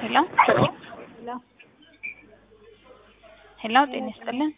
ሄሎ ሄሎ ጤና ይስጥልን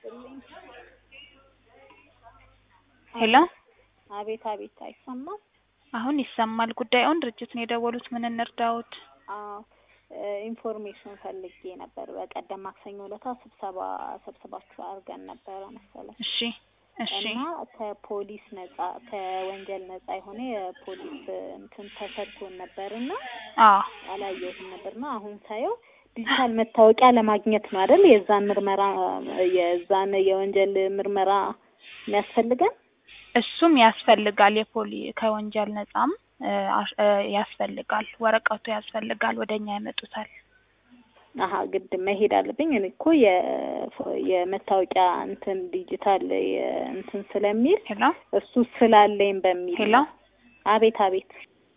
ሄሎ አቤት አቤት፣ አይሰማም? አሁን ይሰማል። ጉዳዩን ድርጅቱን የደወሉት ምን እንርዳዎት? አዎ ኢንፎርሜሽን ፈልጌ ነበር። በቀደም ማክሰኞ ዕለታ ስብሰባ ሰብስባችሁ አድርገን ነበረ መሰለኝ እሺ እሺ እና ከፖሊስ ነጻ ከወንጀል ነጻ የሆነ የፖሊስ እንትን ተሰጥቶን ነበርና አዎ አላየሁትም ነበርና አሁን ሳየው ዲጂታል መታወቂያ ለማግኘት ነው አይደል? የዛን ምርመራ የዛን የወንጀል ምርመራ የሚያስፈልገን እሱም ያስፈልጋል። የፖሊ ከወንጀል ነጻም እ አሽ- እ ያስፈልጋል። ወረቀቱ ያስፈልጋል። ወደኛ ያመጡታል። አሀ ግድ መሄድ አለብኝ። እኔ እኮ የ- የመታወቂያ እንትን ዲጂታል የ- እንትን ስለሚል ሄሎ እሱ ስላለኝ በሚል ሄሎ ነው። አቤት አቤት።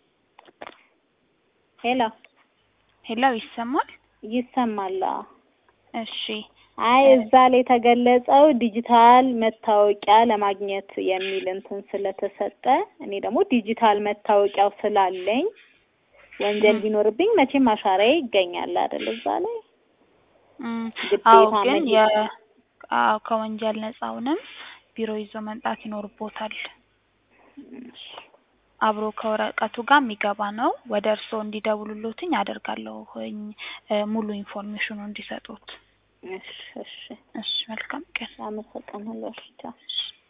ሄሎ ሄሎ ይሰማል? ይሰማል? አዎ። እሺ አይ እዛ ላይ የተገለጸው ዲጂታል መታወቂያ ለማግኘት የሚል እንትን ስለተሰጠ እኔ ደግሞ ዲጂታል መታወቂያው ስላለኝ ወንጀል ቢኖርብኝ መቼም አሻራዬ ይገኛል አይደል? እዛ ላይ እም፣ ግዴታ አዎ ግን መሄድ የ አዎ ከወንጀል ነጻውንም ቢሮ ይዞ መምጣት ይኖርቦታል። አብሮ ከወረቀቱ ጋር የሚገባ ነው። ወደ እርስዎ እንዲደውሉልዎትኝ አደርጋለሁኝ እ ሙሉ ኢንፎርሜሽኑ እንዲሰጡት። እሺ እሺ እሺ መልካም ቀን። አመሰግናለሁ። እሺ ቻው። እሺ